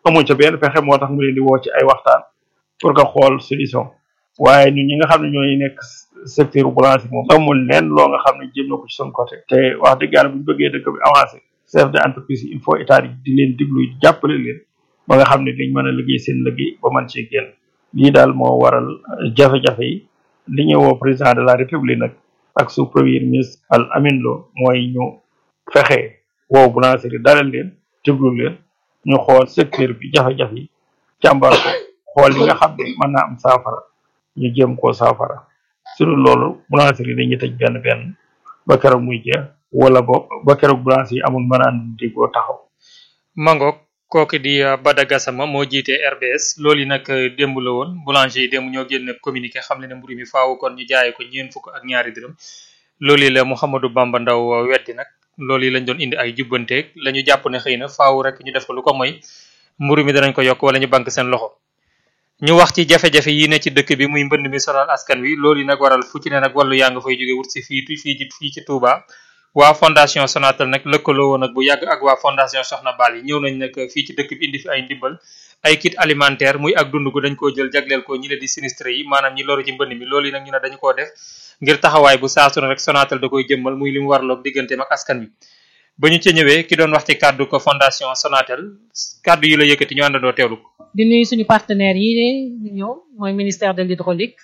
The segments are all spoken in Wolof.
amuñ ca benn pexe moo tax mu leen di woo ci ay waxtaan pour que xool solution waaye ñun ñi nga xam ne ñooy nekk secteur boulangerie moom amul leen loo nga xam ne jëm na ko ci son côté te wax dëgg yàlla bu ñu bëggee dëkk bi avancé chef de entreprise yi il faut état yi di leen diglu jàppale leen ba nga xam ne dañ mën a liggéey seen liggéey ba mën cee génn lii daal moo waral jafe-jafe yi li ñu woo président de la république nag ak sous premier ministre Al Amin Lo mooy ñu fexe woo boulangerie dalal leen déglu leen ñu xool secteur bi jafe-jafe yi càmbar ko xool li nga xam ne mën naa am saafara ñu jéem koo saafara su dul loolu boulangerie dañuy tëj benn benn ba keroog muy jeex wala bo ba keroog boulangerie yi amul mën a déggoo taxaw mangook kooku di Bada Gassama moo jiite RBS loolu yi nag démb la woon boulanger yi démb ñoo génn communiqué xam le ne mburu mi faaw kon ñu jaayee ko ñeen fukk ak ñaari dërëm loolu yi la Mouhamadou Bamba Ndaw weddi nag loolu yi lañ doon indi ay jubbanteeg la ñu jàpp ne xëy na faaw rek ñu def ko lu ko mooy mburu mi danañ ko yokk wala ñu bank seen loxo ñu wax ci jafe-jafe yi ne ci dëkk bi muy mbënd mi sonal askan wi loolu yi nag waral fu ci ne nag wàllu yaa nga fay jóge wut si fii fii ci fii ci Touba waa fondation Sonatel nag lëkkaloo woon nag bu yàgg ak waa fondation Soxna Bal yi ñëw nañ nag fii ci dëkk bi indi fi ay ndimbal ay kit alimentaire muy ak dund gu dañ koo jël jagleel ko ñi la di sinistre yi maanaam ñi loru ci mbënd mi loolu yi nag ñu ne dañu koo def ngir taxawaay bu saasu ne rek Sonatel da koy jëmmal muy li mu warloog digganteem ak askan wi ba ñu ca ñëwee ki doon wax ci kàddu ko fondation Sonatel kàddu yi la yëkkati ñu àndandoo teewlu ko di nuyu suñu partenaires yi ñu ñëw mooy ministère de l'hydraulique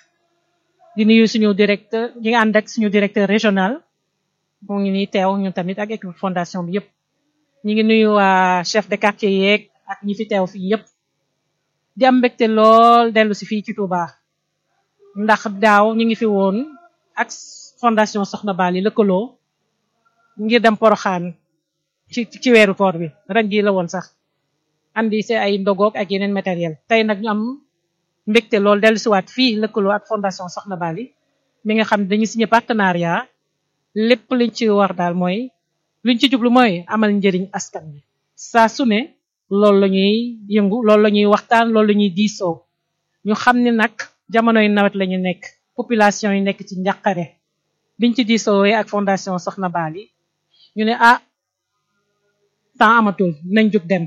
di nuyu suñu directeur ñi nga ànd ak suñu directeur régional mu ngi nii teew ñun tamit ak équipe fondation bi yëpp ñi ngi nuyu waa chef de quartier yeeg ak ñi fi teew fii yëpp di am mbégte lool dellu si fii ci Touba ndax daaw ñu ngi fi woon ak fondation Soxna Bali lëkkaloo ngir dem Poroxaan ci ci weeru koor bi ren jii la woon sax andi see ay ndogoog ak yeneen matériel tey nag ñu am mbégte lool dellu siwaat fii lëkkaloo ak fondation Soxna Bali mi nga xam ne dañu signé partenariat lépp liñ ci war daal mooy liñ ci jublu mooy amal njëriñ askan wi saa su ne loolu la ñuy yëngu loolu la ñuy waxtaan loolu la ñuy diisoo ñu xam ne nag jamonoy nawet la ñu nekk population yi nekk ci njàqare biñ ci diisoowee ak fondation Soxna Bali ñu ne ah temps amatul nañ jóg dem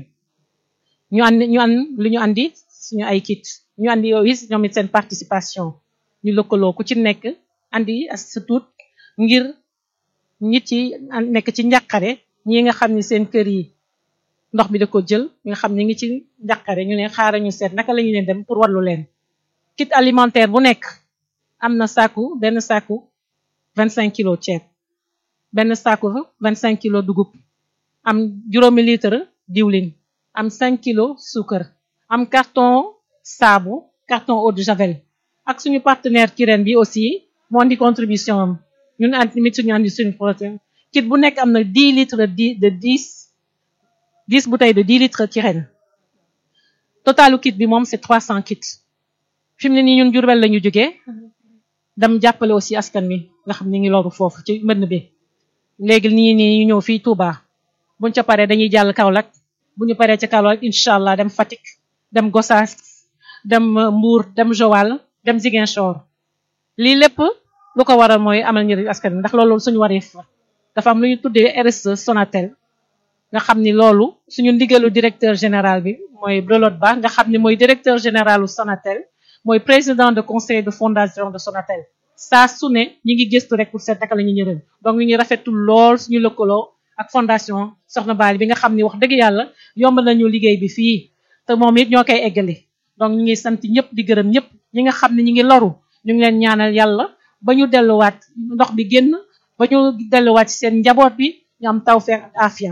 ñu andi ñu an li ñu andi suñu ay kit ñu andi yow is ñoom it seen participation ñu lëkkaloo ku ci nekk andi as sa tuut ngir nit yi nekk ci njàqare ñi nga xam ni seen kër yi ndox mi da ko jël ñi nga xam ne ngi ci njàqare ñu ne xaaral ñu seet naka la ñu leen dem pour wallu leen kit alimentaire bu nekk am na saaku benn saaku vingt cinq kilo ceeb benn saaku vingt cinq kilo dugub am juróomi litre diwlin am cinq kilo suukar am carton saabu carton eau de javel ak suñu partenaire Kirène bi aussi moo andi contribution am ñun andi tamit suñu andi suñu protéine kit bu nekk am na dix litres de dix dix bouteilles de dix litres Kirène totalu kit bi moom c'est trois cents kits fi mu ne nii ñun Jurbel la ñu jógee dem jàppale aussi askan wi nga xam ni ngi loru foofu ci mbënn bi léegi nii nii ñu ñëw fii Touba buñ ca paree dañuy jàll Kaolack bu ñu paree ca Kaolack incha allah dem Fatick dem Gossas dem Mbour dem Joal dem Ziguinchor lii lépp lu ko waral mooy amal njëriñ askan wi ndax loolu suñu wareef la dafa am lu ñu tuddee RSE Sonatel nga xam ni loolu suñu ndigalu directeur général bi mooy Brelot Ba nga xam ni mooy directeur généralu Sonatel mooy président de conseil de fondation de Sonatel saa su ne ñi ngi gëstu rek pour seet naka la ñuy ñërëm donc ñu ngi rafetlu lool suñu lëkkaloo ak fondation Soxna Bali bi nga xam ni wax dëgg yàlla yomb nañu liggéey bi fii te moom it ñoo koy eggali donc ñu ngi sant ñëpp di gërëm ñëpp ñi nga xam ne ñi ngi loru ñu ngi leen ñaanal yàlla ba ñu delluwaat ndox bi génn ba ñu delluwaat ci seen njaboot bi ñu am tawfeex ak afia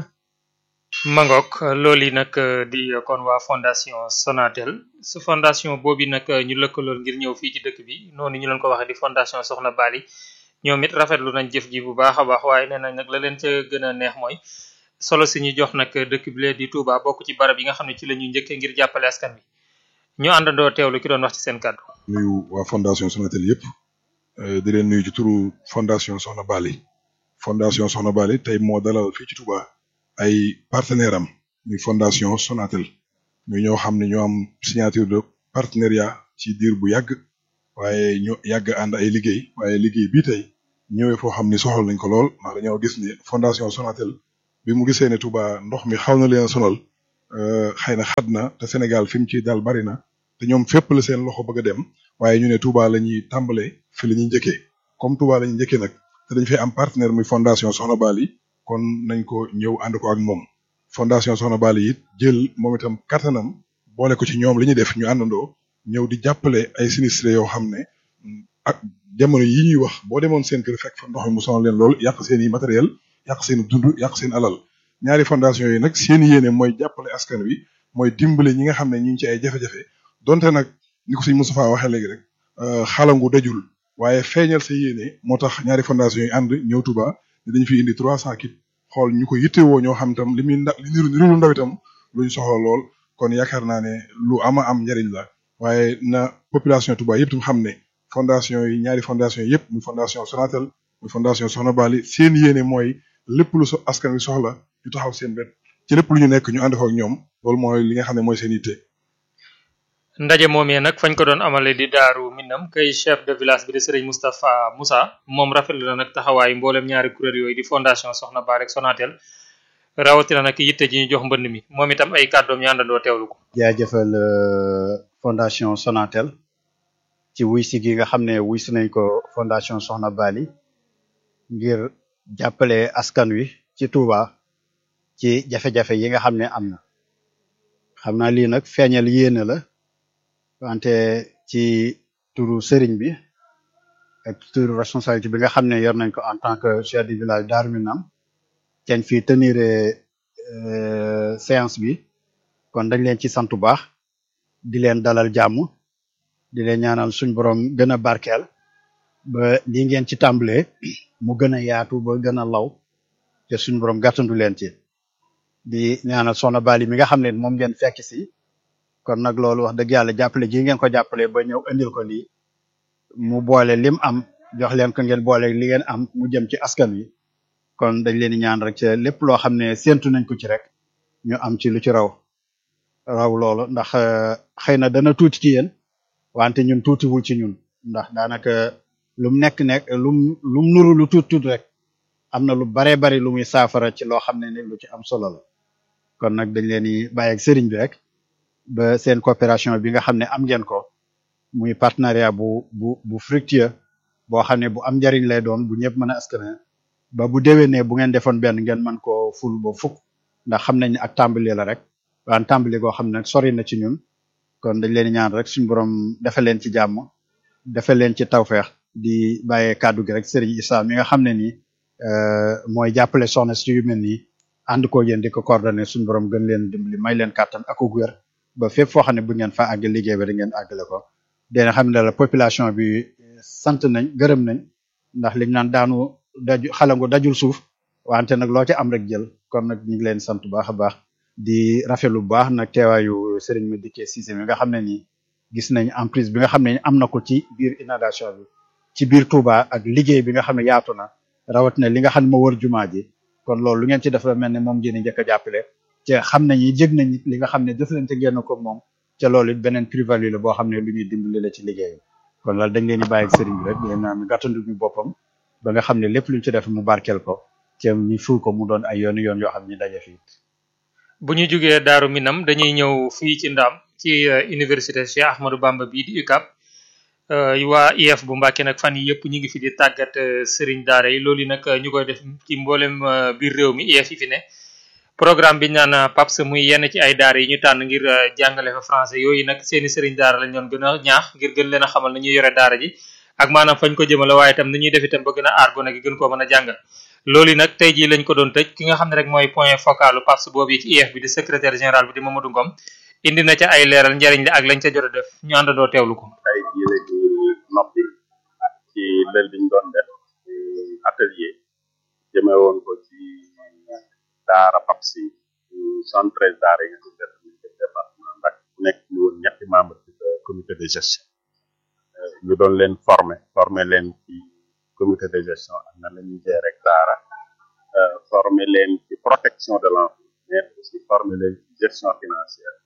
Mangok loolu yi nag di kon waa fondation Sonatel su fondation boobu nag ñu lëkkaloon ngir ñëw fii ci dëkk bi noonu ñu leen ko waxee di fondation Soxna Bali ñoom it rafetlu nañ jëf ji bu baax a baax waaye nee nañ nag la leen ca gën a neex mooy solo si ñu jox nag dëkk bi lee di Touba bokk ci barab yi nga xam ne ci la ñuy njëkkee ngir jàppale askan wi ñu àndandoo teewlu ki doon wax ci seen kàddu. nuyu waa fondation Sonatel yëpp di leen nuyu ci turu fondation Soxna Bali fondation Soxna Bali tey moo dalal fii ci Touba ay partenaire am muy fondation Sonatel ñu ñoo xam ne ñoo am signature de partenariat ci diir bu yàgg waaye ñu yàgg ànd ay liggéey waaye liggéey bii tey ñëwee foo xam ni soxal nañ ko lool ndax dañoo gis ni fondation Sonatel bi mu gisee ne Touba ndox mi xaw na leen a sonal xëy na xat na te Sénégal fi mu ci dal bari na te ñoom fépp la seen loxo bëgg a dem waaye ñu ne Touba la ñuy tàmbalee fi la ñuy njëkkee comme Touba la ñuy njëkkee nag te dañ fay am partenaire muy fondation Soxna Bali kon nañ ko ñëw ànd ko ak moom fondation Soxna Bali it jël moom itam kattanam boole ko ci ñoom li ñuy def ñu àndandoo ñëw di jàppale ay sinistré yoo xam ne ak jamono yi ñuy wax boo demoon seen kër fekk fa ndox mi mu sonal leen lool yàq seen i matériel yàq seen dund yàq seen alal ñaari fondation yi nag seen yéene mooy jàppale askan wi mooy dimbale ñi nga xam ne ñu ngi ci ay jafe-jafe donte nag ni ko sëñ Moustapha waxee léegi rek xalangu dajul waaye feeñal sa yéene moo tax ñaari fondation yi ànd ñëw Touba ne dañu fi indi trois cent kit xool ñu ko yittewoo ñoo xam tam li muy nda li niru niru ndaw itam luñ soxla lool kon yaakaar naa ne lu ama am njariñ la waaye na population Touba yëpp tam xam ne fondation yi ñaari fondation yi yëpp muy fondation Sonatel muy fondation Soxna Bali seen yéene mooy lépp lu so askan wi soxla ñu taxaw seen wet ci lépp lu ñu nekk ñu ànd ko ak ñoom loolu mooy li nga xam ne mooy seen yitte. ndaje moomee nag fañ ko doon amale di daaru minam kay chef de village bi di Serigne Moustapha Moussa moom rafetlu na nag taxawaayu mboolem ñaari kuréel yooyu di fondation Soxna Bali ak Sonatel rawatina nag yitte ji ñu jox mbënd mi moom itam ay kàddoom ñu àndandoo teewlu ko. jaajëfal fondation Sonatel ci wuy si gi nga xam ne wuy si nañ ko fondation Soxna Bali ngir jàppale askan wi ci Touba ci jafe-jafe yi nga xam ne am na xam naa lii nag feeñal yéene la wante ci turu sëriñ bi ak turu responsabilité bi nga xam ne yor nañ ko en tant que chef du village Darou Minam ten fii tenir séance bi kon dañ leen ci sant bu baax di leen dalal jàmm di leen ñaanal suñ borom gën a barkeel ba li ngeen ci tàmbalee mu gën a yaatu ba gën a law te suñ borom gàttandu leen ci di ñaanal Soxna Bali mi nga xam ne moom ngeen fekk si kon nag loolu wax dëgg yàlla jàppale ji ngeen ko jàppale ba ñëw indil ko lii mu boole lim am jox leen ko ngeen boole li ngeen am mu jëm ci askan wi kon dañ leen di ñaan rek ci lépp loo xam ne séentu nañ ko ci rek ñu am ci lu ci raw raw loolu ndax xëy na dana tuuti ci yéen wante ñun tuutiwul ci ñun ndax daanaka lum nekk nekk lum lum nuru lu tuut tuut rek am na lu baree bari lu muy saafara ci loo xam ne ni lu ci am solo la kon nag dañ leen di bàyyi ak sëriñ bi rek ba seen coopération bi nga xam ne am ngeen ko muy partenariat bu bu bu fructueux boo xam ne bu am njariñ lay doon bu ñëpp mën a askane ba bu déwénee bu ngeen defoon benn ngeen mën koo ful ba fukk ndax xam nañ ne ak tàmbali la rek waan tàmbali goo xam ne sori na ci ñun kon dañ leen di ñaan rek suñu borom defal leen ci jàmm defal leen ci tawfeex di bàyyee kàddu gi rek sëriñ Issa mi nga xam ne nii mooy jàppale soxna si yu mel nii ànd koo yéen di ko coordonné suñu borom gën leen dimbali may leen kàttan ak ak wér ba fépp foo xam ne bu ngeen fa àgg liggéey ba da ngeen àggale ko dina xam ne la population bi sant nañ gërëm nañ ndax liñ naan daanu daju xalangu dajul suuf wante nag loo ci am rek jël kon nag ñu ngi leen sant bu baax a baax di rafetlu bu baax nag teewaayu Serigne Madické Cissé mi nga xam ne nii gis nañ emprise bi nga xam ne am na ko ci biir inondation bi ci biir Touba ak liggéey bi nga xam ne yaatu na rawatina li nga xam ne moo wër jumaa ji kon loolu lu ngeen ci def mel ne moom ngeen njëkk a jàppale te xam nañ ni jég nañ li nga xam ne jëflante ngeen ko moom ca loolu it beneen plus-value la boo xam ne lu ñuy dimbali la ci liggéey kon loolu dañ leen di bàyyi ak sëriñ bi rek leen naan gàttandu ñu boppam ba nga xam ne lépp luñ ci def mu barkeel ko te ñu ful ko mu doon ay yoon yoon yoo xam ne daje fii bu ñu jugee Daaru Minam dañuy ñëw fii ci Ndaam ci université Cheikh Ahmadou Bamba bii di UCAB waa IEF bu Mbàkke nag fan yi yëpp ñu ngi fi di tàggat sëriñ daara yi loolu nag ñu koy def ci mboolem biir réew mi IEF yi fi ne programme bi ñu naan PAPS muy yenn ci ay daara yi ñu tànn ngir jàngale fa français yooyu nag seeni sëriñ daara lañ doon gën a ñaax ngir gën leen a xamal na ñuy yore daara ji ak maanaam fañ ko jëmale waaye itam ni ñuy def itam ba gën a aar gone gi gën koo mën a jàngal loolu nag tey jii lañ ko doon tëj ki nga xam ne rek mooy point focalu PAPS boobu yi ci IEF bi di secrétaire général bi di Mamadou Ngom indi na ca ay leeral njariñ la ak lañ ca jot a def ñu àndandoo teewlu ko tey jii la ñu noppi ci lël biñ doon def atelier jëme woon ko ci daara PAPS yi cent treize daara yi nga xam ne def département Mbacké bu nekk ñu woon ñetti membre ci comité de gestion ñu doon leen former former leen ci comité de gestion ak nan la ñuy gérer daara former leen ci protection de l'enfant mais aussi former leen ci gestion financière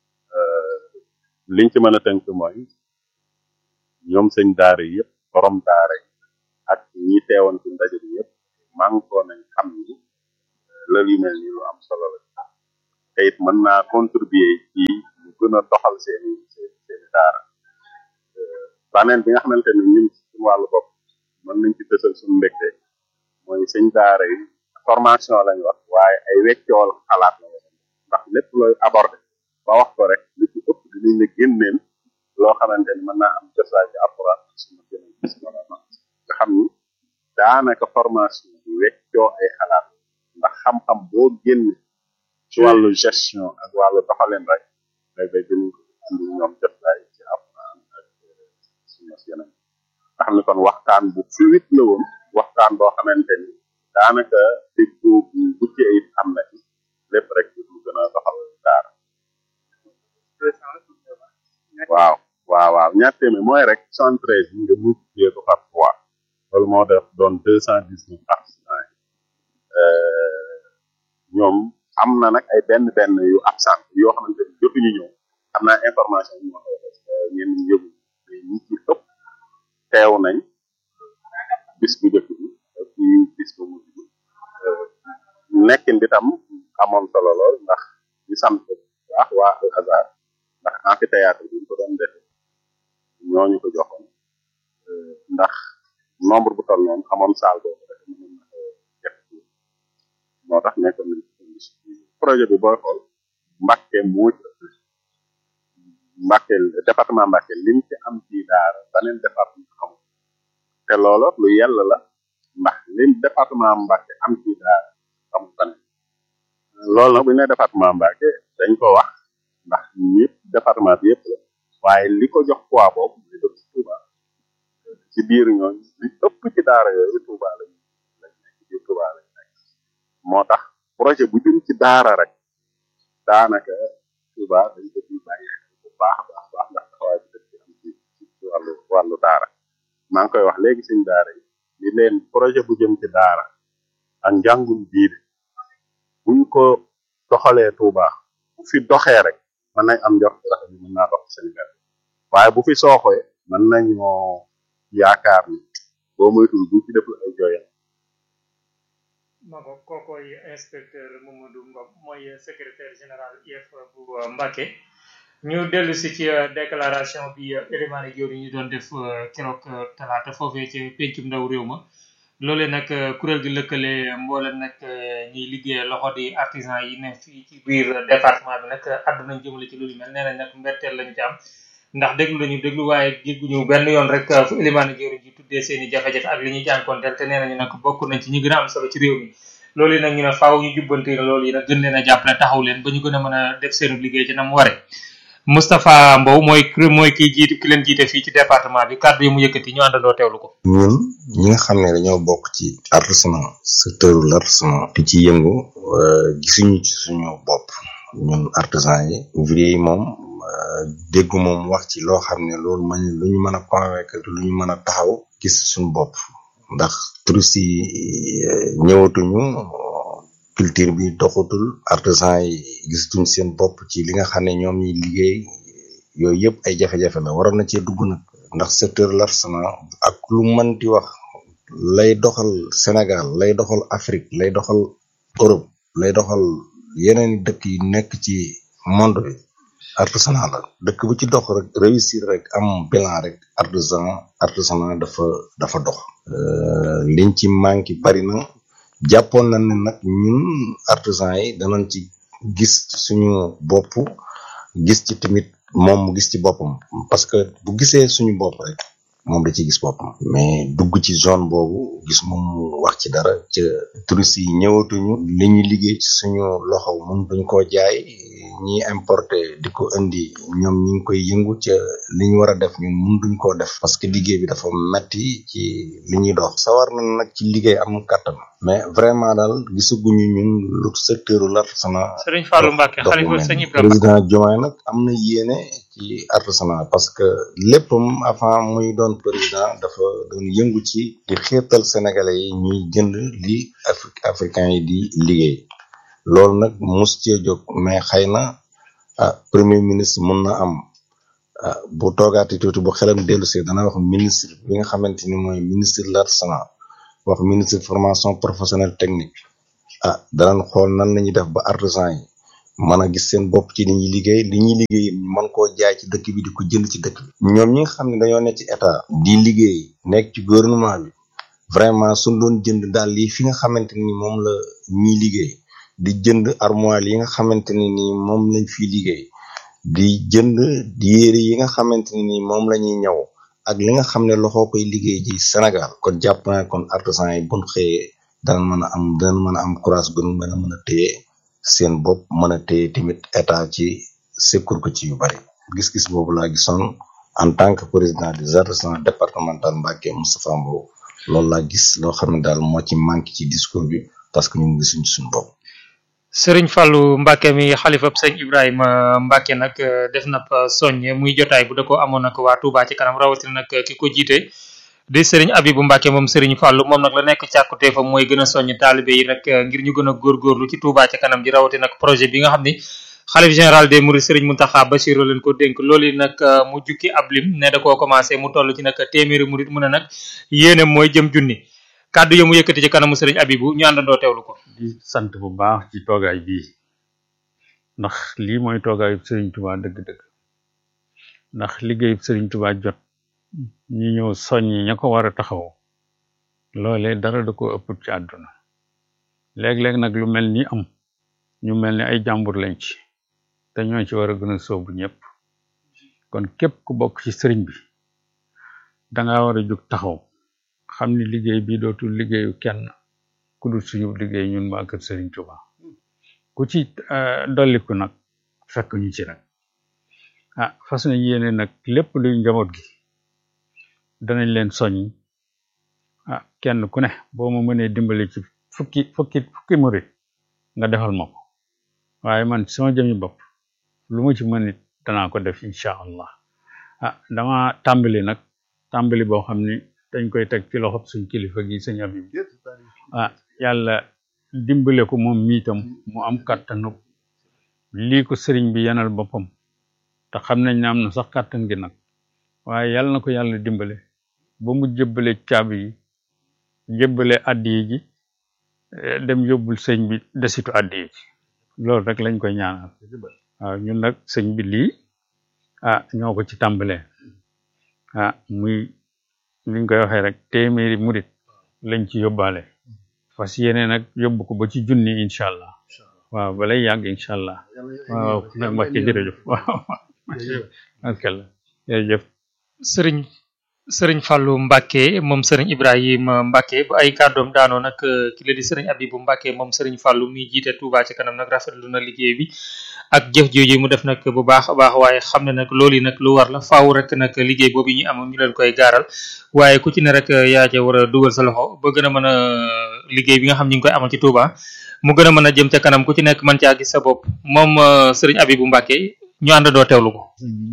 liñ ci mën a tënk mooy ñoom sëñ daara yi yëpp borom daara yi ak ñi teewoon ci ndaje bi yëpp mànkoo nañ xam ni loolu yu mel ni lu am solo la te it mën naa contribuer ci ñu gën a doxal seeni seen seeni daara baneen bi nga xamante ne ñun suñu wàllu bopp mën nañ ci tësal suñu mbégte mooy sëñ daara yi formation lañ wax waaye ay weccool xalaat la ndax lépp looy aborder ba wax ko rek li ci ëpp dinañ la génneel loo xamante ni mën naa am cosaan ci alxuraan suma gënal suma nga xam ni daanaka formation bi weccoo ay xalaat ndax xam-xam boo génne ci wàllu gestion ak wàllu doxalin rek day day gën andi ñoom jotaay ci alxuraan ak suma yeneen nga xam ne kon waxtaan bu fluide la woon waxtaan boo xamante ni daanaka déggu bu bucc ayib am na ci lépp rek lu gën a doxal daara waaw waaw waaw ñaar téeméer mooy rek soixante treize bi nga multiplier ko par trois loolu moo def doon deux cent dix neuf participants ñoom am na nag ay benn benn yu absent yoo xamante ni jotuñu ñëw am naa information yu ma koy def ñenn ñi yëgu mais ñi ci ëpp teew nañ bis bu njëkk bi ak ci bis bu mujj bi nekkin bi tam amoon solo lool ndax ñu sant bu baax waa al azar ndax amphithéâtre bi ñu ko doon defee ñooñu ko joxoon ndax nombre bu toll noonu amoon salle boobu rek mënoon na ko def moo tax nekkoon nañ projet bi booy xool Mbàkke moo ci ëpp Mbàkke département Mbàkke lim ci am ci daara beneen département xamul te loolu lu yell la ndax lim département Mbàkke am ci daara xamul beneen loolu nag bu ñu nee département Mbàkke dañ ko wax ndax ñëpp département bi yëpp la waaye li ko jox poids boobu li dëkk Touba ci biir ñooñu li ëpp ci daara yooyu Touba lañ lañ nekk ci biir Touba lañ nekk moo tax projet bu jëm ci daara rek daanaka Touba dañ ko ciy bàyyi xel bu baax a baax baax ndax taxawaay bi dëkk bi am ci ci wàllu wàllu daara maa ngi koy wax léegi suñ daara yi li leen projet bu jëm ci daara ak njàngum diine buñ ko doxalee Touba bu fi doxee rek mën nañ am njort rafet bi mën naa dox ci Sénégal waaye bu fi sooxee mën nañoo yaakaar ni boo moytul bu ci def ay jooyal ma ko kookoy inspecteur Mamadou Ngom mooy secrétaire général IEF bu Mbacké ñu dellu si ci déclaration bi élément yi ñu doon def keroog talaata foofee ci pencum ndaw réew ma loolee nag kuréel gi lëkkale mboolem nag ñiy liggéey loxo di artisan yi ne fii ci biir département bi nag àdduna jëmale ci loolu mel nee nañ nag mbetteel lañu ci am ndax déglu lañu déglu waaye gégguñu benn yoon rek fu élimaane jëwriñ ji tuddee seen i jafe-jafe ak li ñuy jànkonteel te nee nañu nag bokk nañ ci ñi gën a am solo ci réew mi loolu yi nag ñu ne faaw ñu jubbanti loolu yi nag gën leen a jàppale taxaw leen ba ñu gën a mën a def seen liggéey ci na mu ware Moustapha Mbow mooy mooy ki jiitu ki leen jiite fii ci département bi kàddu yi mu yëkkati ñu àndandoo teewlu ko ñun ñi nga xam ne dañoo bokk ci artisanat secteur l'artisanat di ci yëngu gisuñu ci suñu bopp ñun artisan yi ouvrier yi moom déggu moom wax ci loo xam ne loolu man lu ñu mën a convaincre lu ñu mën a taxaw gis suñu bopp ndax touristes yi ñëwatuñu culture bi doxatul artisan yi gisatuñ seen bopp ci li nga xam ne ñoom ñi liggéey yooyu yëpp ay jafe-jafe la waroon na cee dugg nag ndax secteur l'artisanat ak lu mën di wax lay doxal Sénégal lay doxal Afrique lay doxal Europe lay doxal yeneen dëkk yi nekk ci monde bi artisanat la dëkk bu ci dox rek réussir rek am bilan rek artisan artisanat dafa dafa dox liñ ci manqué bari na jàppoon nañ ne nag ñun artisan yi danañ ci gis suñu bopp gis ci tamit moom mu gis ci boppam parce que bu gisee suñu bopp rek moom da ci gis boppam mais dugg ci zone boobu gis moom wax ci dara ca touristes yi ñëwatuñu li ñu liggéey ci suñu loxo mun duñ koo jaay ñi importé di ko indi ñoom ñi ngi koy yëngu ca li ñu war a def ñun mun duñ koo def parce que liggéey bi dafa metti ci li ñuy dox sawar na nag ci liggéey am kàttan mais vraiment daal gisaguñu ñun lu secteur l'artisanat Sëriñ Fallou Mbacké xalifa sëñ Ibrahima président Diomaye nag am na yéene ci artisanat parce que léppam avant muy doon président dafa doon yëngu ci di xiirtal sénégalais yi ñuy jënd li Afrique africain yi di liggéey loolu nag mus cee jóg mais xëy na ah premier ministre mun na am ah bu toogaati tuuti bu xelam dellu see dana wax ministre bi nga xamante ni mooy ministre de l'artisanat wax ministre formation professionnelle technique ah danañ xool nan la ñuy def ba artisan yi mën a gis seen bopp ci li ñuy liggéey li ñuy liggéey ñu mën koo jaay ci dëkk bi di ko jënd ci dëkk bi ñoom ñi nga xam ne dañoo nekk ci état di liggéey nekk ci gouvernement bi vraiment suñ doon jënd daal lii fi nga xamante ni moom la ñuy liggéey di jënd armoire yi nga xamante ne ni moom lañ fiy liggéey di jënd yére yi nga xamante ne ni moom la ñuy ñëw ak li nga xam ne loxoo koy liggéey ji Sénégal kon jàpp naa kon artisan yi buñ xëyee dana mën a am dana mën a am courage gënu mën a mën a téye seen bopp mën a téye tamit état ci secours ko ci yu bari gis-gis boobu laa gisoon en tant que président des artisans départemental Mbacké Moustapha Mbow loolu laa gis loo xam ne daal moo ci manqué ci discours bi parce que ñun gisuñ suñu bopp sëriñ Fallou Mbacke mi xalifab sëñ Ibrahima Mbacke nag def na soññe muy jotaay bu da ko amoon nag waa Touba ci kanam rawatina nag ki ko jiite di sëriñ Abibu Mbacke moom sëriñ Fallou moom nag la nekk càkkuteefam mooy gën a soññ taalibe yi rek ngir ñu gën a góorgóorlu ci Touba ci kanam ji rawatina nag projet bi nga xam ni xalif général des Mourides sëriñ Mountakha Bassirou leen ko dénk loolu nag mu jukki ab lim ne da koo commencé mu toll ci nag téeméeri murid mu ne nag yéene mooy jëm junni kàddu yo mu yëkkati ci kanamu sëriñ Abibu ñu àndandoo teewlu ko di sant bu baax ci toogaay bii ndax lii mooy toogaayu sëriñ Touba dëgg-dëgg ndax liggéeyu sëriñ Touba jot ñi ñëw soññi ña ko war a taxaw loolee dara da ko ëpp ci àdduna léeg-léeg nag lu mel ni am ñu mel ni ay jàmbur lañ ci te ñoo ci war a gën a sóobu ñëpp kon képp ku bokk ci sëriñ bi danga war a jóg taxaw xam ni liggéey bi dootul liggéeyu kenn ku dul suñu liggéey ñun waa kër Serigne Touba ku ci dolliku nag fekk ñu ci nag ah fas nañ yéene nag lépp luy njaboot gi danañ leen soññ ah kenn ku ne boo ma mënee dimbali ci fukki fukki fukki murit nga defal ma ko waaye man sama jëmi bopp lu ma ci mën it danaa ko def incha allah ah dama tàmbali nag tàmbali boo xam ni dañ koy teg ci loxob suñ kilifa gi sëñ Abib ah yàlla dimbale ko moom miitam mu am kàttanu lii ko sëriñ bi yanal boppam te xam nañ ne am na sax kàttan gi nag waaye yàlla na ko yàlla dimbale ba mu jëbbale caabi yi jëbbale addi yi ji dem yóbbul sëñ bi desitu addi yi ji loolu rek lañ koy ñaanal waaw ñun nag sëñ bi lii ah ñoo ko ci tàmbalee ah muy liñ koy waxee rek téeméeri murit lañ ci yóbbaale fas yéene nag yóbbu ko ba ci junni incha allah waaw balay yàgg incha allah waaw nag Mbacke jërëjëf waaw alkalla jërëjëf sëriñ sëriñ Fallou Mbacke moom sëriñ Ibrahima Mbacke bu ay kàddoom daanoo nag ki la di sëriñ Abibu Mbacke moom sëriñ Fallou mi jiite Touba ci kanam nag rafetlu na liggéey bi ak jëf jooju mu def nag bu baax a baax waaye xam ne nag loolu yi nag lu war la faaw rek nag liggéey boobu ñu am ñu leen koy gaaral waaye ku ci ne rek yaa ca war a dugal sa loxo ba gën a mën a liggéey bi nga xam ñu ngi koy amal ci Touba mu gën a mën a jëm ca kanam ku ci nekk mën caa gis sa bopp moom sëriñ Abibu Mbacke ñu àndandoo teewlu ko.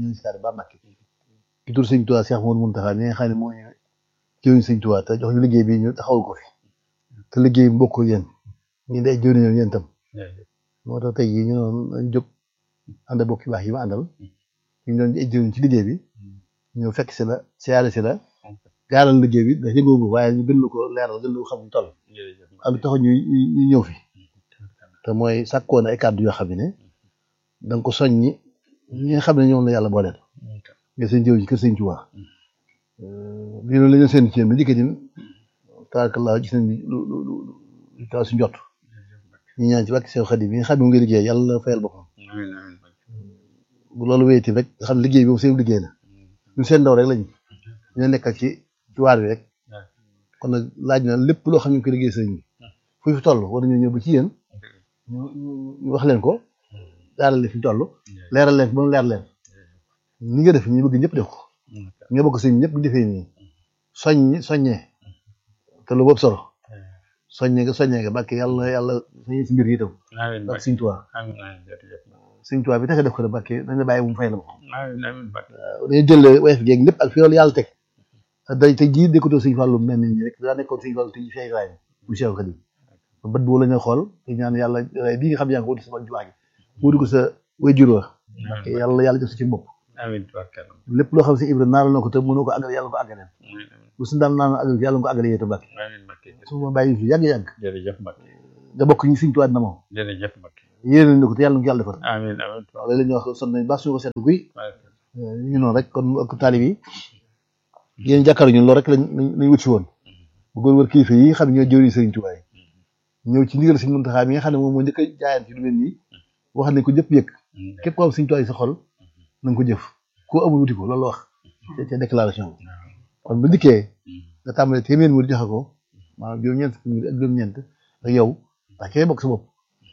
ki tur sëñ Tuubaa Cheikh Mouhamadou Mountakha mi nga xam ne mooy jëwriñ sëñ Tuubaa te jox ñu liggéey bi ñu taxawal ko fi te liggéey bi mbokk yéen ñu day jëwriñ yéen tam moo tax tey jii ñu doon jóg ànd ak bokk yu baax yi ma àndal ñu doon ay jëwriñ ci liggéey bi ñëw fekk si la siyaare si la gaaral liggéey bi da yëgoogu waaye ñu gën la ko leeral gën la ko xam ñu toll am taxaw ñu ñu ñëw fi te mooy sàkkoon ay kàddu yoo xam ne da nga ko soññi ñi nga xam ne ñoom la yàlla booleel nga seen jëw ci kër sëñ Tuubaa lii loolu la ñu seen ci yéen ba njëkk ni tabaarkalla gis nañ lu lu lu taw si njot ñu ñaan ci wàkk seen xadim yi nga xam ne mu ngi liggéey yàlla fayal boppam bu loolu wéyati rek nga xam ne liggéey bi moom seen liggéey la ñun seen ndaw rek lañu ñu nekkal ci ci waar bi rek kon nag laaj na lépp loo xam ne ñu ko liggéey sëñ bi fu fi toll war nañu ñëw ba ci yéen ñu ñu wax leen ko daaral leen fi toll leeral leen ba mu leer leen ni nga def ñu bëgg ñëpp def ko nga bëgg sëñ ñëpp defee nii soññ soññee te lu boobu solo soññee nga soññee nga bàkk yàlla yàlla soññee si mbir yi itam ndax sëñ Tuubaa sëñ Tuubaa bi tax def ko ne bàkk dañ la bàyyi bu mu fay la ma dañu jël wayef geeg lépp ak fi loolu yàlla teg day te jii dékkatoo sëñ Fàllu mel ni ñi rek daa nekkoon sëñ Fàllu te ñu fay raay bu Cheikh Khadim bët boo la ñu xool te ñaan yàlla bii nga xam yaa ngi ko wuti sama jumaa gi wuti ko sa wayjur wa yàlla yàlla jox sa ci bopp amiin tubarkalla lépp loo xam si Ibra naaral na ko te mënoo ko àggal yàlla ko àggaleen bu suñu daan naan àggal yàlla ko àggale yéeta Mbàkke amiin Mbàkke su ma bàyyi fi yàgg yàgg jërëjëf Mbàkke nga bokk ñu Sëñ Tuubaa na moom jërëjëf Mbàkke yéene nañ ko te yàlla na ko yàlla defal amiin amiin waaw léeg-léeg ñu wax sant nañ baax suñu ko seet guy ñu ngi noonu rek kon ak taalib yi yéen jàkkaar ñun loolu rek lañ lañ wut si woon bëggoon wër kilifa yi nga xam ne ñoo jëwriñ Sëriñ Tuubaa yi ñëw ci ndigal Sëriñ Muntaxaa mi nga xam ne moom moo njëkk a jaayaan ci lu mel nii wax nañ ko jëpp yëg képp ko am Sëriñ Tuubaa yi sa xol na nga ko jëf koo amul wuti ko loolu wax ca déclaration bi kon bu dikkee nga tàmbalee téeméer mu joxe ko maanaam juróom-ñeent fukki ak juróom-ñeent ak yow ndax kee bokk sa bopp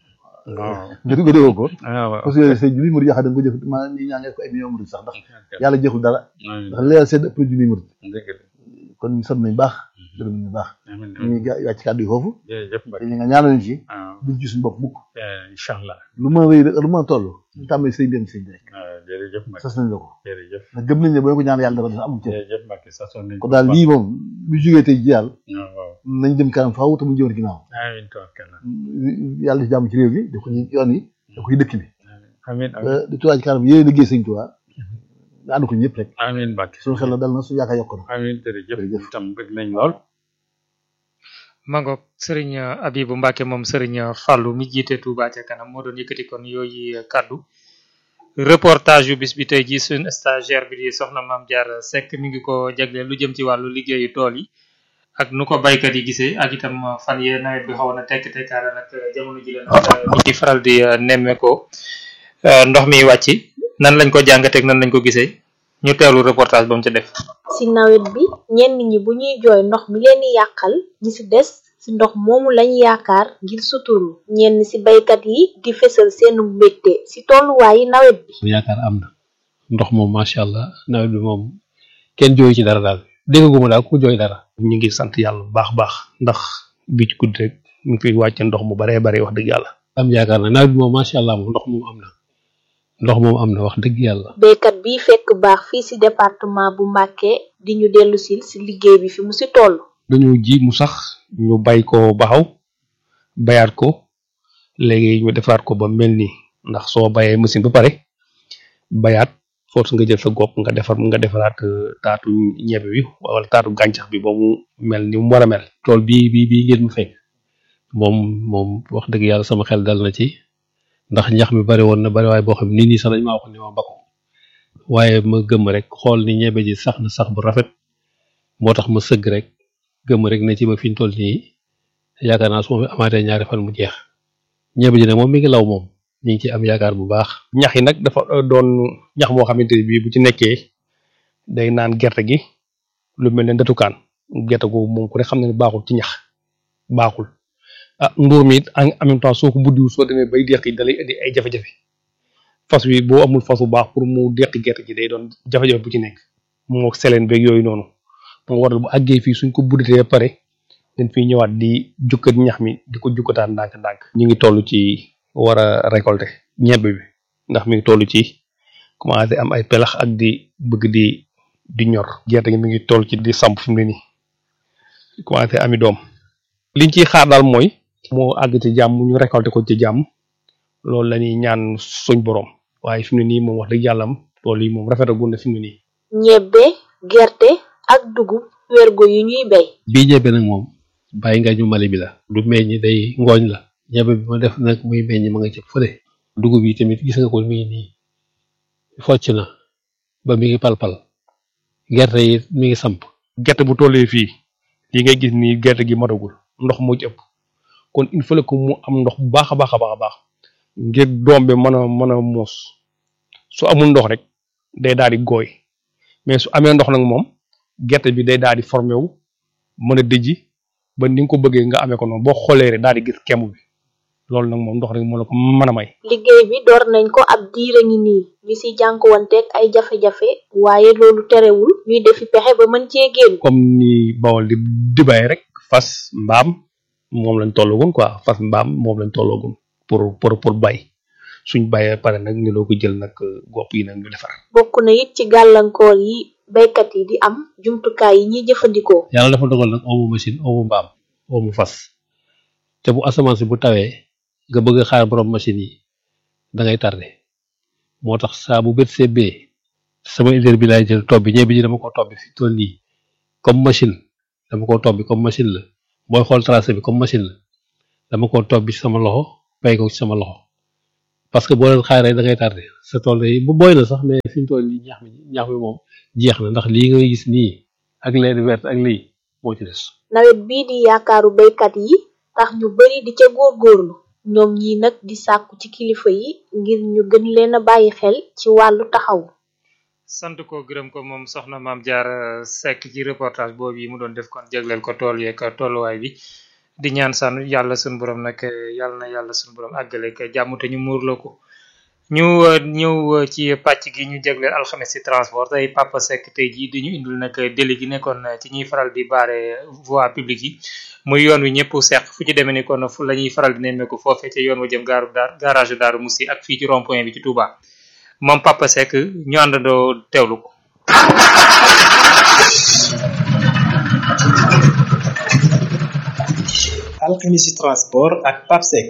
jotu ko déggoo ko parce que sa junni murid yoo xam ne da nga ko jëf maanaam ñi ñaan nga ko ay millions murid sax ndax yàlla jeexul dara ndax leeral seen ëpp junni murid kon ñu sant nañ baax gërëm nañ baax ñu ngi wàcc ci kàddu yi foofu te ñu nga ñaanal ñu ci duñ ci suñu bopp mukk incha allah lu ma rëy lu ma toll ñu tàmbali sëñ dem sëñ rek jërëjëf Mbacke sas nañ la ko jërëjëf ndax gëm nañ ne boo ko ñaan yàlla dara amul ci jërëjëf Mbacke sasoon nañ kon daal lii moom bu jógee tey ji daal waaw nañ jëm kanam faaw te mu jëwoon ginnaaw amiin tawakkal yàlla ci jàmm ci réew mi def ko ci yoon yi def ko ci dëkk bi amiin di tuwaaj ci kanam yéen liggéey sëñ Tuubaa nga ànd ko ñëpp rek amiin Mbacke suñu xel la dal na suñu yaakaar yokk na amiin jërëjëf tam bëgg nañ lool mangoog sëriñ Abibu Mbacke moom sëriñ Fallou mi jiite Touba ca kanam moo doon yëkkati kon yooyu kàddu reportage yu bis bi tey ji suñ stagiaire bi di soxna Maam Diarra Seck mi ngi ko jagleel lu jëm ci wàllu liggéeyu tool yi ak nu ko baykat yi gisee ak itam fan yee nawet bi xawoon na tekk tekkaara nag jamono ji leen ñu ci faral di nemme ko ndox mi wàcc nan lañ ko jàngateeg nan lañ ko gisee ñu teewlu reportage ba mu ca def ci nawet bi ñenn ñi bu ñuy jooy ndox mi leen di yàqal ñi ci des ci ndox moomu lañ yaakaar ngir suturlu ñenn ci baykat yi di fesal seenu mbégte ci tolluwaayi nawet bi yaakaar am na ndox moom macha allah nawet bi moom kenn jooyu ci dara daal dégguma daal ku jooy dara ñu ngi sant yàlla bu baax baax ndax bi ci guddi rek ñu ngi fiy wàcce ndox mu baree bare wax dëgg yàlla am yaakaar na nawet bi moom macha allah moom ndox moom am na ndox moom am na wax dëgg yàlla baykat bi fekk baax fii ci département bu Mbacké di ñu dellu sil ci liggéey bi fi mu ci toll dañu ji mu sax ñu bay ko baxaw bayaat ko léegi ñu defaat ko ba mel nii ndax soo bayee machine ba pare bayaat force nga jël sa gopp nga defar nga defaraat taatu ñebe bi wala taatu gàncax bi ba mu mel ni mu war a mel tool bii bii bii ngeen mu fekk moom moom wax dëgg yàlla sama xel dal na ci ndax ñax mi bari woon na bari waaye boo xam nit ñi sax dañ maa wax ne ma bako waaye ma gëm rek xool ni ñebe ji sax na sax bu rafet moo tax ma sëgg rek gëm rek ne ci ba fi ñu toll nii yaakaar naa su ma fi amaatee ñaari fan mu jeex ñebe ji nag moom mi ngi law moom ñu ngi ci am yaakaar bu baax. ñax yi nag dafa doon ñax moo xamante ne bii bu ci nekkee day naan gerte gi lu mel ne ndatukaan gerte googu moom ku ne xam ne baaxul ci ñax baaxul ah nduur mi it en même temps soo ko buddiwul soo demee bay deqi dalay indi ay jafe-jafe fas wi boo amul fas bu baax pour mu deqi gerte gi day doon jafe-jafe bu ci nekk moo seleen beeg yooyu noonu moo waral bu àggee fii suñ ko buddatee pare dañ fiy ñëwaat di jukkat ñax mi di ko jukkataan ndànk-ndànk ñu ngi toll ci war a récolter ñebe bi ndax mi ngi toll ci commencé am ay pelax ak di bëgg di di ñor gerte gi mi ngi toll ci di samp fi mu ne nii commencé ami doom liñ ciy xaar daal mooy moo àgg ci jàmm ñu récolter ko ci jàmm loolu la ñuy ñaan suñ borom waaye fi mu ne nii moom wax dëgg yàlla loolu yi moom rafetagul na fi mu ne nii. ñebbe gerte ak dugub wergo yu ñuy bay bii ñebe nag moom bàyyi nga ñu mali bi la du meññ day ngooñ la ñebe bi ma def nag muy meññ ma nga ci fële dugub yi tamit gis nga ko mi ngi nii focc na ba mi ngi palpal gerte yi mi ngi samp gerte bu tollee fii li ngay gis nii gerte gi matagul ndox moo ci ëpp kon il faut que mu am ndox bu baax a baax a baax a baax ngir doom bi mën a mën a muus su amul ndox rek day daal di gooy mais su amee ndox nag moom gerte bi day daal di formé wu mën a dëjji ba ni nga ko bëggee nga amee ko noonu boo xoolee rek daal di gis kemb bi loolu nag moom ndox rek moo la ko mën a may. liggéey bi door nañ ko ab diire ngi nii ñu ci jànkuwanteeg ay jafe-jafe waaye loolu terewul ñuy defi pexe ba mën cee génn. comme ni bawol di di bay rek fas mbaam moom lañ tollagoon quoi fas mbaam moom lañ tollagoon pour pour pour bay suñ bayee pare nag ñu loo ko jël nag gopp yi nag ñu defar. bokk na it ci gàllankoor yi baykat yi di am jumtukaay yi ñuy jëfandikoo. yàlla dafa dogal nag oomu machine oomu mbaam oomu fas te bu asamaan si bu tawee nga bëgg a xaar borom machine yi da ngay tardé moo tax saa bu bët sebbee sama idée bi laay jël tobbi ñebe ji dama ko tobbi fi toll nii comme machine dama ko tobbi comme machine la booy xool tracé bi comme machine la dama ko tobbi ci sama loxo bay ko ci sama loxo parce que boo leen xaar rek da ngay tardé sa tool yi bu booy na sax mais fi ñu toll nii ñax mi ñax mi moom jeex na ndax lii ngay gis nii ak leen vert ak lii moo ci des. nawet bii di yaakaaru baykat yi tax ñu bari di ca góorgóorlu ñoom ñi nag di sàkku ci kilifa yi ngir ñu gën leen a bàyyi xel ci wàllu taxaw sant ko gërëm ko moom soxna maam Diarra Seck ci reportage boobu yi mu doon def kon jagleel ko tool yeeg tolluwaay bi di ñaan san yàlla suñu borom nag yàlla na yàlla suñu borom àggale ak jàmm te ñu muurloo ko ñu ñëw ci pàcc gi ñu jagleel alxames ci transport tey Papa Seck tey jii di ñu indil nag déli gi nekkoon ci ñuy faral di baare voie publique yi muy yoon wi ñëpp seq fu ci demee ni kon fu la ñuy faral di nemmeeku foofee ca yoon wa jëm gaaru daar garage Daaru Musi ak fii ci rond point bi ci Touba moom Papa Seck ñu àndandoo teewlu ko. alxemisi transport ak Pape Seck.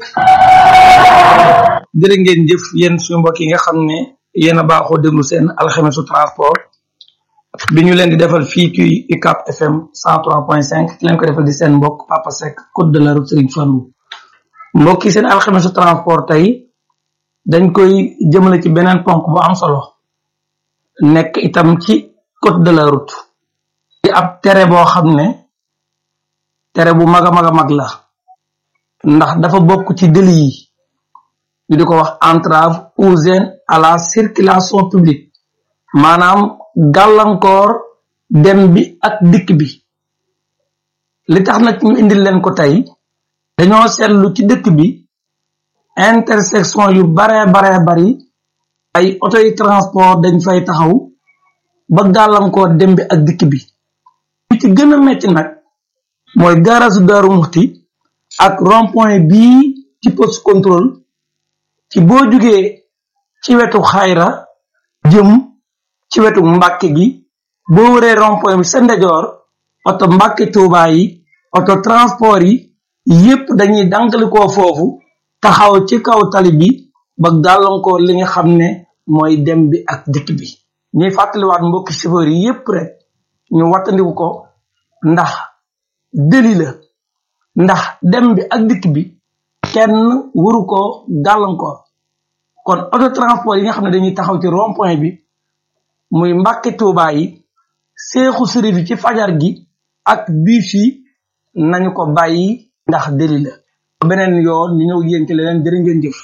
jërë ngeen jëf yéen suñu mbokk yi nga xam ne yéen a baaxoo déglu seen alxemisu transport bi ñu leen di defal fii ci UCAP FM 103.5 ki leen ko defal di seen mbokk Papa Seck code de la route Serigne Fallou mbokk yi seen alxemisu transport tey dañ koy jëmale ci beneen ponk bu am solo nekk itam ci code de la route di ab tere boo xam ne tere bu mag a mag a mag la ndax dafa bokk ci délit yi ñu di ko wax entrave ou gêne à la circulation publique maanaam gàllankoor dem bi ak dikk bi li tax nag ñu indil leen ko tey dañoo seetlu ci dëkk bi intersection yu baree baree bari ay auto yi transport dañ fay taxaw ba gàllankoor dem bi ak dikk bi li ci gën a metti nag mooy gaarasu Daaru Muxti ak rond point bii ci poste contrôle ci boo jugee ci wetu xayra jëm ci wetu mbàkke gi boo wëree rond point bi sa ndejoor oto mbàkke tuubaa yi oto transport yi yépp dañuy dankalikoo foofu taxaw ci kaw tali bi ba gàllankoor li nga xam ne mooy dem bi ak dikk bi ñuy fàttaliwaat mbokki chauffeur yi yépp rek ñu wattandiku ko ndax deli la ndax dem bi ak dikk bi kenn waru ko gàllankoor kon auto transport yi nga xam ne dañuy taxaw ci rond point bi muy mbàkke tuubaa yi seexu sërif yi ci fajar gi ak biif yi nañu ko bàyyi ndax deli la beneen yoon ñu ñëw yéen ci leneen jërë ngeen jëf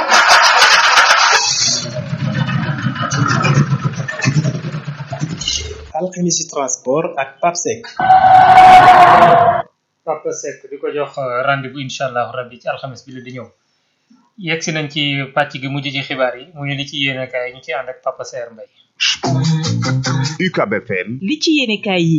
alxemisi transport ak Pape Seck. Papa Seck di ko jox rendez-vous incha allah rabbi ci alxames bi la di ñëw yegg si nañ ci pàcc gi mujj ci xibaar yi muy li ci yéene kaay ñu ci ànd ak Papa Seer Mbay UCAB FM li ci yéene kaay yi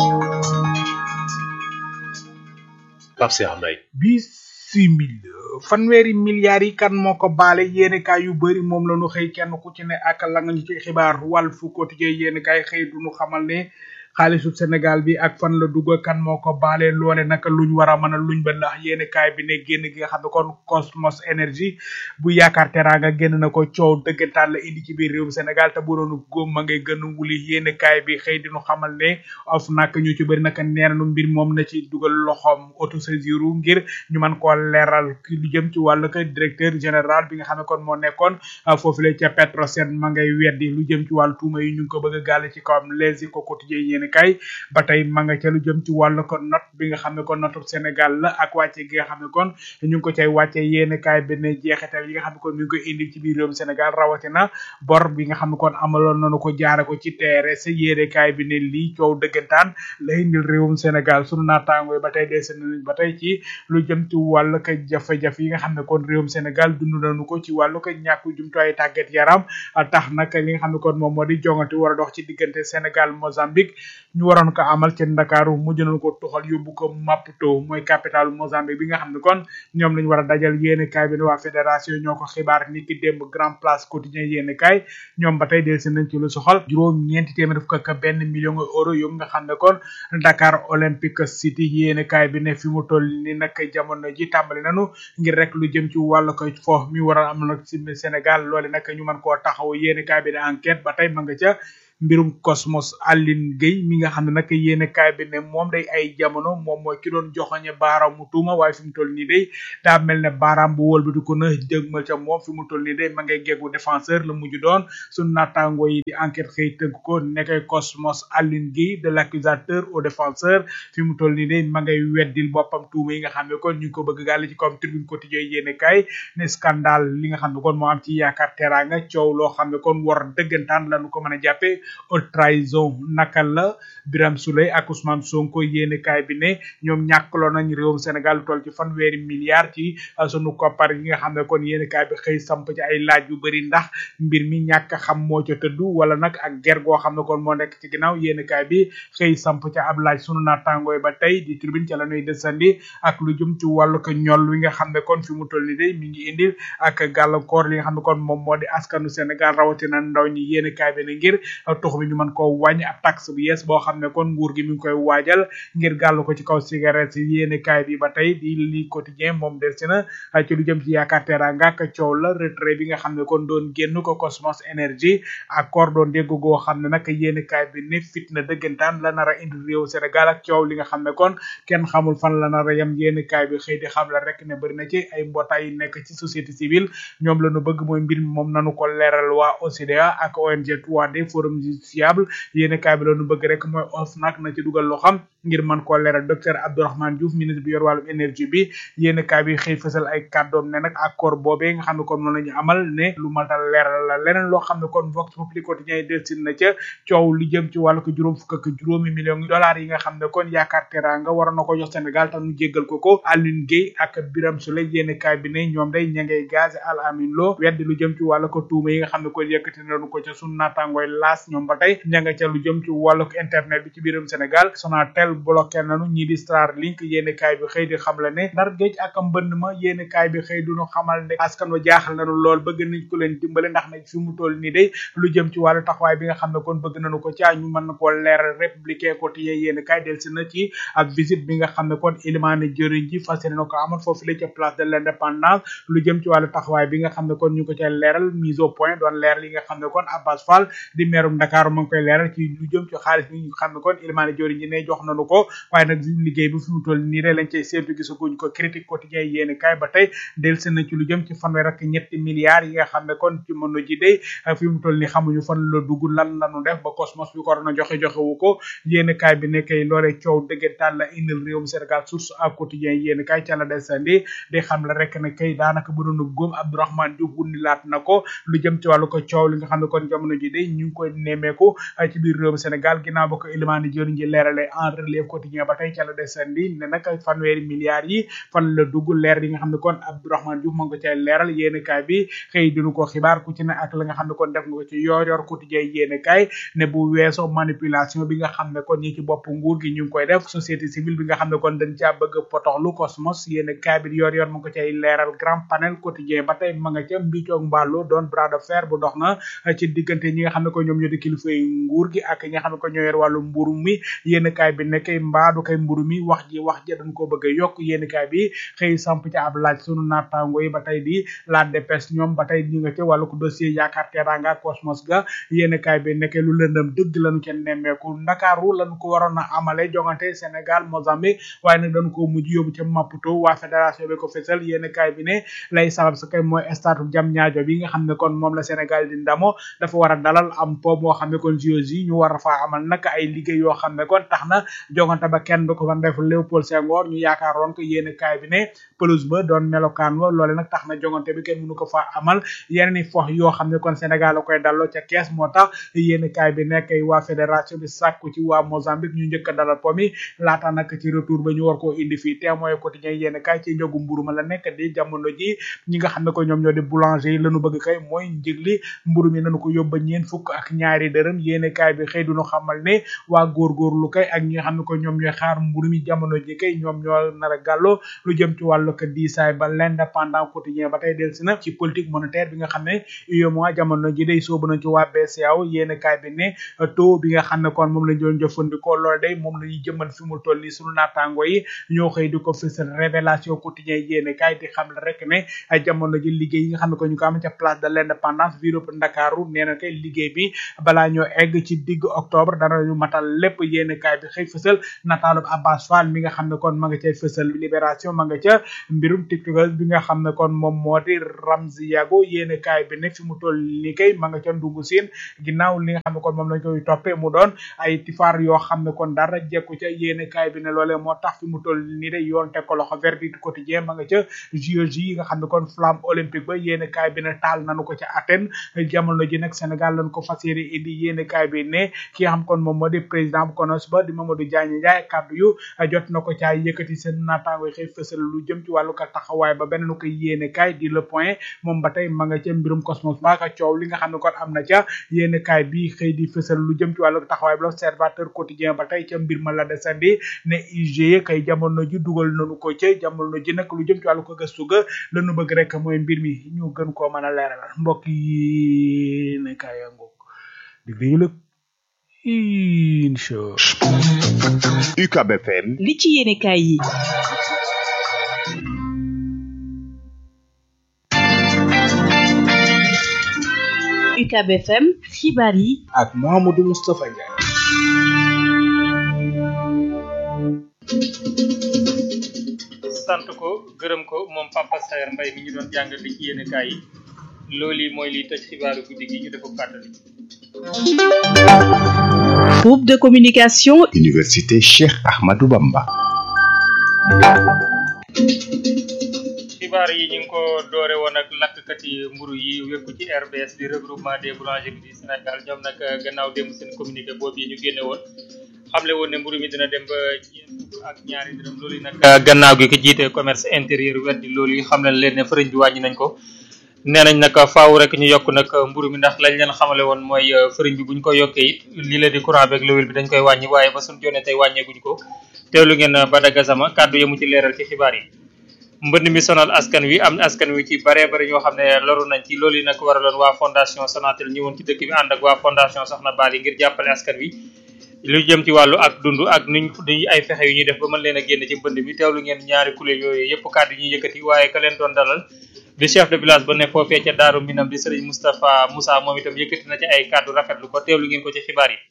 Pape Seer Mbay bisimil fanweeri milliards yi kan moo ko baale yéenekaay yu bari moom la ñu xëy kenn ku ci ne ak la nga ñu ci xibaar Walf Quotidien yéenekaay xëy du ñu xamal ne xaalisu Sénégal bi ak fan la dugg kan moo ko baale loole naka luñ war a mën a luñ ba ndax yéeni kaay bi ne génn gi nga xam ne kon Cosmos Énergie bu yaakaar teraanga génn na ko coow dëggantaan la indi ci biir réewum Sénégal te bu doon góom ma ngay gën a wuli yéeni kaay bi xëy di ñu xamal ne of nag ñu ci bëri naka nee nañu mbir moom na ci dugal loxoom autosaisir ngir ñu mën koo leeral ki lu jëm ci wàllu ko directeur général bi nga xam ne kon moo nekkoon foofu la ca Petrosen ma ngay weddi lu jëm ci wàllu tuuma yi ñu ngi ko bëgg a gàll ci kawam les ko quotidien yéen kay ba tey ma nga ca lu jëm ci wàllu ko note bi nga xam ne kon notu Sénégal la ak wàcce gi nga xam ne kon ñu ngi ko cay wàcce yéen kaay bi ne jeexital yi nga xam ne kon mi ngi koy indi ci biir réewum Sénégal rawatina bor bi nga xam ne kon amaloon nañu ko jaare ko ci TRS yéen kaay bi ne lii coow dëggantaan la indil réewum Sénégal sunu naataango yi ba tey des nañ ba tey ci lu jëm ci wàllu ko jafe-jafe yi nga xam ne kon réewum Sénégal dund nañu ko ci wàllu ko ñàkku jumtuwaay tàggat yaram tax nag li nga xam ne kon moom moo di jongante war a dox ci diggante Sénégal Mozambique ñu waroon ko amal ci Ndakaaru mujj nañu ko tuxal yóbbu ko Maputo mooy capitale Mozambique bi nga xam ne kon ñoom lañu war a dajal yéeni kaay bi ne waa fédération ñoo ko xibaar ni ki démb grand place quotidien yéeni kaay ñoom ba tey delsi nañ ci lu soxal juróom ñeenti téeméer fukk ak benn million euro yu nga xam ne kon Dakar Olympic City yéeni kaay bi ne fi mu toll ni nag jamono ji tàmbali nañu ngir rek lu jëm ci wàllu ko fo mi war a am nag ci Sénégal loole nag ñu mën koo taxaw yéeni kaay bi ne enquête ba tey ma nga ca mbirum Cosmos Aline Gueye mi nga xam ne nag yéene kaay bi ne moom day ay jamono moom mooy ki doon joxoñe baaraamu tuuma waaye fi mu toll nii day daa mel ne baaraam bu wëlbati ko na jëgmal ca moom fi mu toll nii day ma ngay geggu défenseur la mujj doon sunu naataango yi di enquête xëy tëgg ko nekkay Cosmos Aline Gueye de l'accusateur au défenseur fi mu toll nii day ma ngay weddil boppam tuuma yi nga xam ne kon ñu ngi ko bëgg gàll ci comme tribune quotidien yéene kaay ne scandale li nga xam ne kon moo am ci yaakaar teraanga coow loo xam ne kon war dëggantaan lañu ko mën a jàppe haute trahison naka la Birame Souleye ak Ousmane Sonko yéene kaay bi ne ñoom ñàkkaloo nañ réewum Sénégal lu toll ci fanweeri milliards ci sunu koppar yi nga xam ne kon yéene kaay bi xëy samp ci ay laaj yu bari ndax mbir mi ñàkk a xam moo ca tëddu wala nag ak ger goo xam ne kon moo nekk ci ginnaaw yéene kaay bi xëy samp ca ab laaj sunu naataangooy ba tey di tribune ca la ñuy desandi ak lu jëm ci wàllu ko ñol wi nga xam ne kon fi mu toll ni day mi ngi indil ak gàllankoor li nga xam ne kon moom moo di askanu Sénégal rawatina ndaw ñi yéene kaay bi ne ngir tux bi ñu mën koo wàññi ab taxe bu yees boo xam ne kon nguur gi mi ngi koy waajal ngir gàll ko ci kaw cigarette yi yéene kaay bi ba tey di li quotidien moom del si na ci lu jëm ci yaakaar teranga ak coow la retrait bi nga xam ne kon doon génn ko Cosmos Énergie accord doon dégg goo xam ne nag yéene kaay bi ne fitna dëggantaan la nar a indi réew Sénégal ak coow li nga xam ne kon kenn xamul fan la nar a yem yéene kaay bi xëy di xam la rek ne bëri na ci ay mbootaay yu nekk ci société civile ñoom la ñu bëgg mooy mbir mi moom nanu ko leeral waa OCDA ak ONG 3D forum justiciable yéene kaay bi la ñu bëgg rek mooy OFNAC na ci dugal loo xam ngir mën koo leeral docteur Abdourahmane Diouf ministre bi yor wàllum énergie bi yéene kaay bi xëy fësal ay kàddoom ne nag accord boobee nga xam ne kon moom la ñu amal ne lu matal leeral la leneen loo xam ne kon Vox Populi quotidien yi delsin na ca coow li jëm ci wàllu ko juróom fukk ak juróomi millions dollars yi nga xam ne kon yaakaar teranga waroon na ko jox Sénégal tax ñu jéggal ko ko Alioune Gueye ak Birame Souleye yéene kaay bi ne ñoom day ña ngay gaz al amin loo weddi lu jëm ci wàllu ko tuuma yi nga xam ne kon yëkkati nañu ko ca sunu naataangooy laas ñoom ba tey ña nga ca lu jëm ci wàllu ko internet bi ci biiram Sénégal Sonatel bloqué nañu ñii di Starlink yéene kaay bi xëy di xam la ne ndar géej ak mbënd ma yéene kaay bi xëy duñu xamal ne askan wa jaaxal nañu lool bëgg nañ ko leen dimbale ndax nag fi mu toll nii day lu jëm ci wàllu taxawaay bi nga xam ne kon bëgg nañu ko caa ñu mën na koo leeral républicain quotidien yéene kaay del si na ci ab visite bi nga xam ne kon ilimaane jëriñ ji fas yéene na ko amal foofu la ca place de l'indépendance lu jëm ci wàllu taxawaay bi nga xam ne kon ñu ko ca leeral mise au point doon leeral yi nga xam ne kon Abbas Fall di meerum Dakar mu ngi koy leeral ci lu jëm ci xaalis bi nga xam ne kon ilimaane jëriñ ji ne jox nañu ko waaye nag liggéey bi fi mu toll nii rek lañ cay séentu gisaguñ ko critique quotidien yéene kaay ba tey del seen na ci lu jëm ci fanweer ak ñetti milliards yi nga xam ne kon ci mëno ji day fi mu toll nii xamuñu fan la dugg lan lañu def ba Cosmos bi ko na joxe joxe wu ko yéene kaay bi nekkay loolee coow dëggantaan la indil réewum Sénégal source ak quotidien yéene kaay ca la desandi di xam la rek ne kay daanaka bu doon góom Abdourahmane Diouf wundi laat na ko lu jëm ci wàllu ko coow li nga xam ne kon jamono ji day ñu ngi koy nemmeeku ci biir réewum Sénégal ginnaaw ba ko élimaani jëriñ ji leerale en relève quotidien ba tey ca la desandi ne nag fanweeri milliards yi fan la dugg leer yi nga xam ne kon Abdourahmane Diouf moo ngi ko cay leeral yéene kaay bi xëy dinu ko xibaar ku ci ne ak la nga xam ne kon def nga ko ci yoor yor quotidien yéene kaay ne bu weesoo manipulation bi nga xam ne kon ñi ci bopp nguur gi ñu ngi koy def société civile bi nga xam ne kon dañ caa bëgg potoxlu Cosmos yéene kaay bi yor yor mu ngi ko cay leeral grand panel quotidien ba tey ma nga ca mbicoog mbàllu doon bras de fer bu dox na ci diggante ñi nga xam ne ko ñoom ñoo di kilifa yi nguur gi ak ñi nga xam ne ko ñoo yor wàllu mburu mi yéene kaay bi ne kay mbaadu kay mburu mi wax ji wax ji dañ ko bëgg a yokk yéene kaay bi xëy samp ci ab laaj sunu naataango yi ba tey di la dépêche ñoom ba tey ñu nga ca wàllu ko dossier yaakaar teranga Cosmos ga yéene kaay bi nekkee lu lëndëm dëgg lañu ca nemmeeku ndakaaru lañu ko waroon a amale jongante Sénégal Mozambique waaye nag dañu ko mujj yóbbu ca Maputo waa fédération bi ko fesal yéene kaay bi ne lay sabab sa kay mooy stade jam ñaajo bi nga xam ne kon moom la Sénégal di ndamo dafa war a dalal am po moo xam ne kon JOJ yi ñu war a faa amal nag ay liggéey yoo xam ne kon tax na jongante ba kenn du ko fa def Léopold Senghor ñu yaakaaroon ko yéene kaay bi ne pelouse ba doon melokaan wa loole nag tax na jongante bi kenn mënu ko fa amal yeneen i fox yoo xam ne kon Sénégal la koy dalloo ca kees moo tax yéene kaay bi nekk waa fédération bi sàkku ci waa Mozambique ñu njëkk a dalal po mi laata nag ci retour ba ñu war koo indi fii témoin quotidien yéene kaay ci njëgu mburu ma la nekk di jamono ji ñi nga xam ne ko ñoom ñoo di boulanger yi lañu bëgg kay mooy njëg li mburu mi nañu ko yóbba ñeen fukk ak ñaari dërëm yéene kaay bi xëy duñu xamal ne waa góorgóorlu kay ak ñi nga xam ne xam ne ko ñoom ñooy xaar mburu mi jamono ji kay ñoom ñoo nar a gàllo lu jëm ci wàllu ko diisaay ba l'indépendant quotidien ba tey delsi na ci politique monétaire bi nga xam ne UEMOA jamono ji day soobu na ci waa BCEAO yéen kaay bi ne taux bi nga xam ne kon moom lañ doon jëfandikoo loolu day moom la ñuy jëmmal fi mu toll nii sunu naataango yi ñoo xëy di ko fësal révélation quotidien yéen kaay di xam rek ne jamono ji liggéey yi nga xam ne ko ñu ko am ca place de l'indépendance ville bu Ndakaaru nee na kay liggéey bi balaa ñoo egg ci digg octobre dara ñu matal lépp yéen kaay bi xëy fësal nataalub Abbas Fall mi nga xam ne kon ma nga cay fësal libération ma nga ca mbirum tiktokers bi nga xam ne kon moom moo di Ramzi Yago yéen kaay bi ne fi mu toll nii kay ma nga ca ndungu siin ginnaaw li nga xam ne kon moom lañ koy toppee mu doon ay tifaar yoo xam ne kon dara jekku ca yéen kaay bi ne loolee moo tax fi mu toll nii de yoon teg ko loxo verdict quotidien ma nga ca JOJ yi nga xam ne kon flamme olympique ba yéen kaay bi ne taal nanu ko ca Athènes jamono ji nag Sénégal lañ ko fas yéene indi yéen kaay bi ne ki nga xam kon moom moo di président bu konos ba di Mamadou Diagne Ndiaye kàddu yu jot na ko caa yëkkati seen naataango xëy fësal lu jëm ci wàllu ka taxawaay ba beneen ko yéene kaay di le point moom ba tey ma nga ca mbirum cosmos ba ka coow li nga xam ne kon am na ca yéene kaay bi xëy di fësal lu jëm ci wàllu taxawaay ba l'observateur quotidien ba tey ca mbir ma la desandi ne IGE kay jamono ji dugal nañu ko ca jamono ji nag lu jëm ci wàllu ko gëstu ga lañu bëgg rek mooy mbir mi ñu gën koo mën a leeral mbokk yi ne kaay yaa ngoog dig dañu lëg incha UCAB FM li ci yéene kaay yi UCAB FM xibaar yi ak Mouhamadou Moustapha Ndiaye sant ko gërëm ko moom Papa Saer Mbaye mi ñu doon jàngal li ci yéene kaay yi loolu yi mooy liy tëj xibaaru guddi gi ñu defu fàttali groupe de communication Université Cheikh Ahmadou Bamba xibaar yi ñu ngi ko doore woon ak lakkkat yi mburu yi wekku ci RBS di regroupement des boulangers du Sénégal ñoom nag gannaaw démb seen communiqué boobu yi ñu génne woon xamle woon ne mburu mi dina dem ba ñeent fukk ak ñaari dërëm loolu yi nag gannaaw gi ko jiite commerce intérieur weddi loolu yi xam leen leen ne fëriñ bi wàññi nañ ko nee nañ nag faaw rek ñu yokk nag mburu mi ndax lañ leen xamale woon mooy fëriñ bi buñ ko yokkee it lii la di courant beeg lowil bi dañ koy wàññi waaye ba suñ jonne tey wàññeeguñ ko teewlu ngeen Bada Gassama kàddu yamu ci leeral ci xibaar yi mbënd mi sonal askan wi am askan wi ci bare bare ñoo xam ne loru nañ ci loolu yi nag waraloon waa fondation Sonatel ñëwoon ci dëkk bi ànd ak waa fondation Soxna Bali ngir jàppale askan wi lu jëm ci wàllu ak dund ak nuñ duñ ay fexe yu ñuy def ba mën leen a génn ci mbënd mi teewlu ngeen ñaari kuréel yooyu yëpp kàddu yi ñuy yëkkati waaye ka leen doon dalal di chef de village ba ne foofee ca Daaru Minam di Serigne Moustapha Moussa moom itam yëkkati na ci ay kàddu rafetlu ko teewlu ngeen ko ci xibaar yi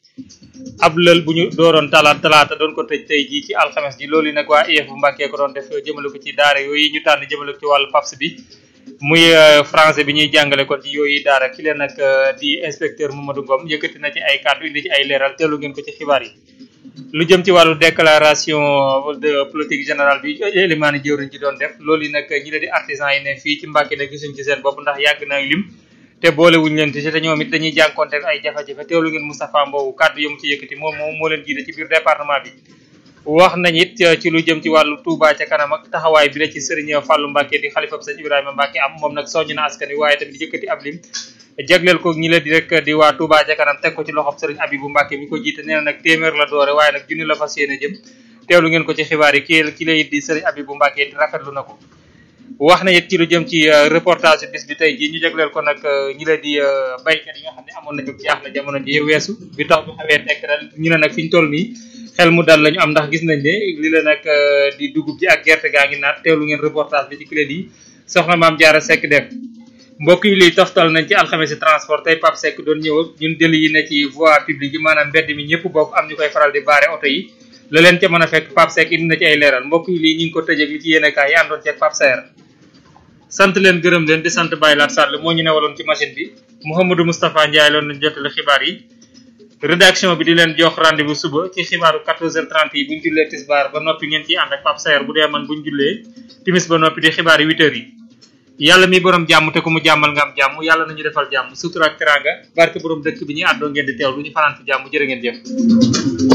ab lël bu ñu dooroon talaata talaata doon ko tëj tey jii ci alxames ji loolu nag waa IEF bu Mbàkkee ko doon def jëmale ko ci daara yooyu ñu tànn jëmale ko ci wàllu PAPS bi muy français bi ñuy jàngale kon ci yooyu daara ki leen nag di inspecteur Mamadou Ngom yëkkati na ci ay kàddu indi ci ay leeral teewlu ngeen ko ci xibaar yi lu jëm ci wàllu déclaration de politique générale bi élimaani jëwriñ ci doon def loolu yi nag ñi la di artisan yi ne fii ci Mbàkke ne gisuñ ci seen bopp ndax yàgg na lim te boole wuñ leen ci te ñoom it dañuy jànkonte ay jafe-jafe teewlu ngeen Moustapha Mbow kàddu yamu ci yëkkati moom moom moo leen jiite ci biir département bi wax nañ it ci lu jëm ci wàllu Touba ca kanam ak taxawaay bi la ci Serigne Fallou Mbacke di xalifa sëñ Ibrahima Mbacke am moom nag soññ na askan wi waaye tamit yëkkati ab lim jagleel ko ñi la di rek di waa Touba ca kanam teg ko ci loxob Serigne Abibou Mbacke mi ko jiite nee na nag téeméer la doore waaye nag junni la fas yéene jëm teewlu ngeen ko ci xibaar yi ki ki lay di Serigne Abibou Mbacke rafetlu na ko wax na it ci lu jëm ci reportage bis bi tey jii ñu jagleel ko nag ñi la di baykat yi nga xam ne amoon nañu jaaxle jamono ji weesu bi tax bu xawee tekk dal ñu ne nag fi ñu toll nii xel mu dal lañu am ndax gis nañ ne li la nag di dugub ji ak gerte gaa ngi naat teewlu ngeen reportage bi ci clé yi soxna maam jaara sekk def mbokk yi liy toftal nañ ci alxames si transport tey Pape Seck doon ñëw ak ñun dëli yi ne ci voie publique yi maanaam mbedd mi ñëpp bokk am ñu koy faral di baare oto yi la leen ca mën a fekk Pape Seck indi na ci ay leeral mbokk yi lii ñu ngi ko tëjee li ci yéene kaay yi àndoon ci ak Pape Saer sant leen gërëm leen di sant Baye Lat Sall moo ñu newaloon ci machine bi Mouhamadou Moustapha Ndiaye loon nañ jotale xibaar yi rédaction bi di leen jox rendez-vous suba ci xibaaru 14h30 yi bu ñu jullee tisbaar ba noppi ngeen ciy ànd ak Pape Saer bu dee man bu ñu jullee timis ba noppi di xibaar yi 8h yi yàlla mi borom jàmm te ku mu jàmmal nga am jàmm yàlla nañu defal jàmm sutura ak teranga barke borom dëkk bi ñuy àddoo ngeen di teew lu ñu fanaan ci jàmm jërë ngeen jëf